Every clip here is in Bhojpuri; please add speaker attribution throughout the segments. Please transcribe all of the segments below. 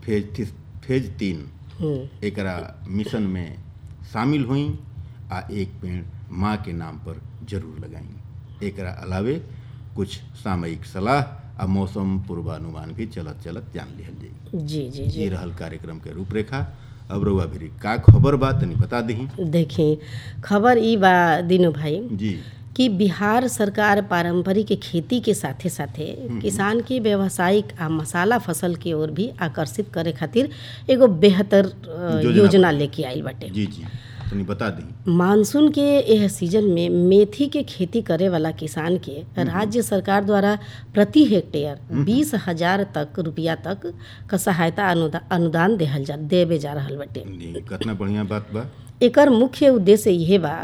Speaker 1: फेज थी- फेज तीन
Speaker 2: हम्म,
Speaker 1: एकरा मिशन में शामिल हुई आ एक पेड़ माँ के नाम पर जरूर लगाई एकरा अलावे कुछ सामयिक सलाह आ मौसम पूर्वानुमान भी चलत चलत जान लिहल जाई
Speaker 2: जी जी
Speaker 1: ये
Speaker 2: जी
Speaker 1: रहल कार्यक्रम के रूपरेखा अब रउआ भी का खबर बा तनी बता दही
Speaker 2: देखी खबर ई बा दीनू भाई
Speaker 1: जी
Speaker 2: कि बिहार सरकार पारंपरिक खेती के साथे साथे किसान के व्यावसायिक आ मसाला फसल की ओर भी आकर्षित करे खातिर एगो बेहतर अ,
Speaker 1: योजना
Speaker 2: योजना लेके आइल बाटे
Speaker 1: जी जी तनी बता दी
Speaker 2: मानसून के यह सीजन में मेथी के खेती करे वाला किसान के राज्य सरकार द्वारा प्रति हेक्टेयर बीस हजार तक रुपया तक का सहायता अनुदा, अनुदान देहल जा देवे जा रहल बाटे
Speaker 1: जी कितना बढ़िया बात बा
Speaker 2: एकर मुख्य उद्देश्य यह बा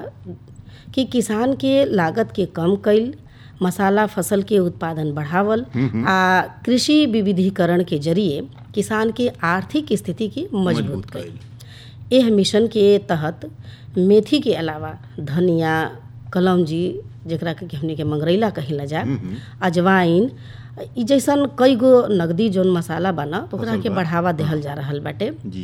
Speaker 2: कि किसान के लागत के कम कईल मसाला फसल के उत्पादन बढ़ावल आ कृषि विविधीकरण के जरिए किसान के आर्थिक स्थिति के मजबूत
Speaker 1: मजबूत
Speaker 2: कईल
Speaker 1: कईल
Speaker 2: एह मिशन के तहत मेथी के अलावा धनिया कलौंजी जेकरा के हमनी के मंगरैला कहिला जा अजवाइन ई जैसन कई गो नगदी जोन मसाला बना ओकरा
Speaker 1: फसल
Speaker 2: के
Speaker 1: बा।
Speaker 2: बढ़ावा देहल जा रहल बाटे
Speaker 1: जी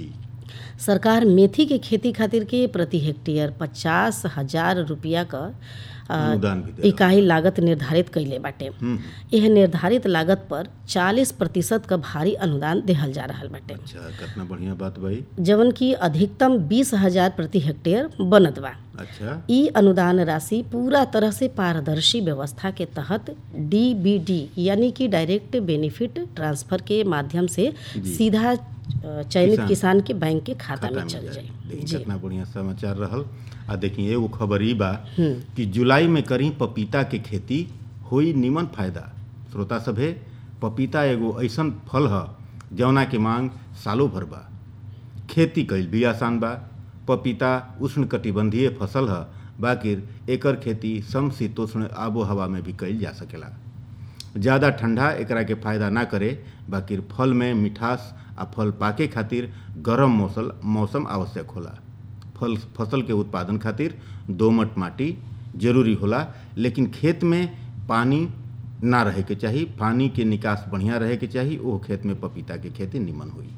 Speaker 2: सरकार मेथी के खेती खातिर के प्रति हेक्टेयर पचास हजार रुपया क अ,
Speaker 1: अनुदान भी दे
Speaker 2: इकाई लागत निर्धारित कइले बाटे
Speaker 1: हम्म
Speaker 2: यह निर्धारित लागत पर 40 प्रतिशत का भारी अनुदान देहल जा रहल बाटे
Speaker 1: अच्छा कितना बढ़िया बात भाई
Speaker 2: जवन की अधिकतम बीस हजार प्रति हेक्टेयर बनत बा
Speaker 1: अच्छा
Speaker 2: ई अनुदान राशि पूरा तरह से पारदर्शी व्यवस्था के तहत डीबीडी यानी कि डायरेक्ट बेनिफिट ट्रांसफर के माध्यम से सीधा अ, चयनित
Speaker 1: किसान-
Speaker 2: किसान के बैंक के खाता
Speaker 1: खाता
Speaker 2: में
Speaker 1: में
Speaker 2: चल
Speaker 1: जाए
Speaker 2: जाए
Speaker 1: देखिए
Speaker 2: जी
Speaker 1: कितना बढ़िया समाचार रहल आ देखिए एगो खबर ई बा कि जुलाई में करी पपीता के खेती होई निमन फायदा श्रोता सभे पपीता एगो ऐसन फल ह जौना के मांग सालों भर बा खेती कईल भी आसान बा पपीता उष्णकटिबंधीय फसल ह बाकिर एकर खेती समशीतोष्ण आबो हवा में भी कईल जा सकेला ज़्यादा ठंडा एकरा के फायदा ना करे बाकिर फल में मिठास आ फल पाके खातिर गरम मौसम मौसम आवश्यक होला फल फसल के उत्पादन खातिर दोमट माटी जरूरी होला लेकिन खेत में पानी ना रहे के चाही पानी के निकास बढ़िया रहे के चाही ओ खेत में पपीता के खेती निमन हुई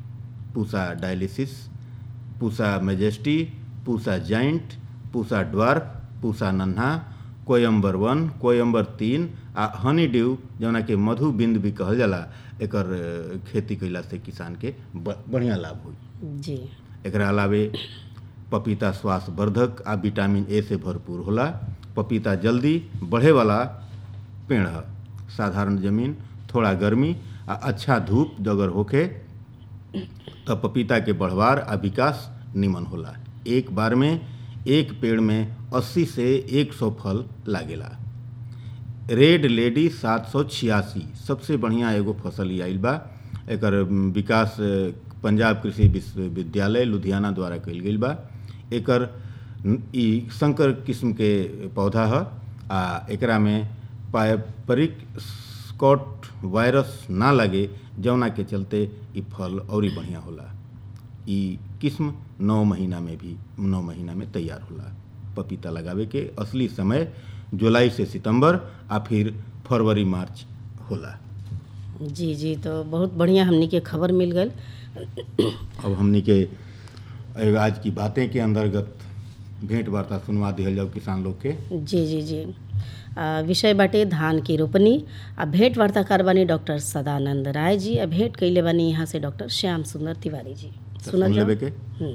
Speaker 1: पूसा डायलिसिस Pusa majesty Pusa giant Pusa dwarf Pusa Nanha कोयम्बर वन कोयम्बर तीन आ हनी ड्यू जौना के मधु बिंद भी कहल जाला एकर अ, खेती कइला से किसान के ब- बढ़िया लाभ होई
Speaker 2: जी
Speaker 1: एकरा अलावे पपीता स्वास्थ्य वर्धक आ विटामिन ए से भरपूर होला पपीता जल्दी बढ़े वाला पेड़ ह साधारण जमीन थोड़ा गर्मी आ अच्छा धूप अगर होखे त पपीता के बढ़वार आ विकास निमन होला एक बार में एक पेड़ में 80 से 100 फल लागेला रेड लेडी सात सौ छियासी सबसे बढ़िया एगो फसल ई आइल बा एकर अम, विकास अ, पंजाब कृषि विश्वविद्यालय लुधियाना द्वारा कइल गेल बा एकर न- ई संकर किस्म के पौधा ह आ एकरा में पारंपरिक स्कॉट वायरस ना लगे जौना के चलते ई फल औरी बढ़िया होला ई किस्म नौ महीना में भी नौ महीना में तैयार होला पपीता लगावे के असली समय जुलाई से सितंबर आ फिर फरवरी मार्च होला
Speaker 2: जी जी तो बहुत बढ़िया हमनी के खबर मिल गई
Speaker 1: अब हमनी के एगो आज की बातें के अंतर्गत भेंट वार्ता सुनवा दिहल जाओ किसान लोग के
Speaker 2: जी जी जी आ, विषय बाटे धान की रोपनी आ भेंट वार्ताकार बानी डॉक्टर सदानंद राय जी आ भेंट कैले बानी यहाँ से डॉक्टर श्याम सुंदर तिवारी जी
Speaker 1: तो
Speaker 2: सुनल
Speaker 1: सुन
Speaker 2: जाओ
Speaker 1: लेवे के
Speaker 2: हम्म।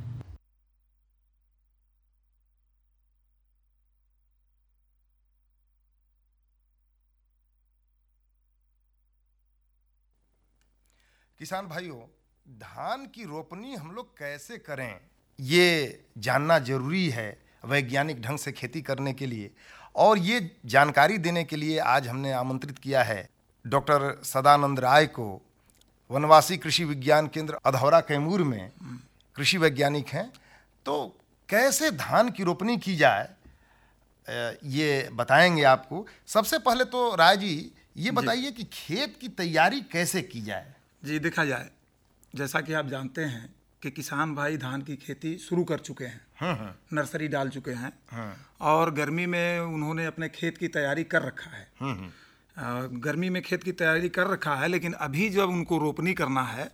Speaker 3: किसान भाइयों धान की रोपनी हम लोग कैसे करें ये जानना जरूरी है वैज्ञानिक ढंग से खेती करने के लिए और ये जानकारी देने के लिए आज हमने आमंत्रित किया है डॉक्टर सदानंद राय को वनवासी कृषि विज्ञान केंद्र अधौरा कैमूर में कृषि वैज्ञानिक हैं तो कैसे धान की रोपनी की जाए अ, ये बताएंगे आपको सबसे पहले तो राय जी ये बताइए कि खेत की तैयारी कैसे की जाए
Speaker 4: जी देखा जाए जैसा कि आप जानते हैं कि किसान भाई धान की खेती शुरू कर चुके हैं नर्सरी डाल चुके हैं और गर्मी में उन्होंने अपने खेत की तैयारी कर रखा है अ, गर्मी में खेत की तैयारी कर रखा है लेकिन अभी जब उनको रोपनी करना है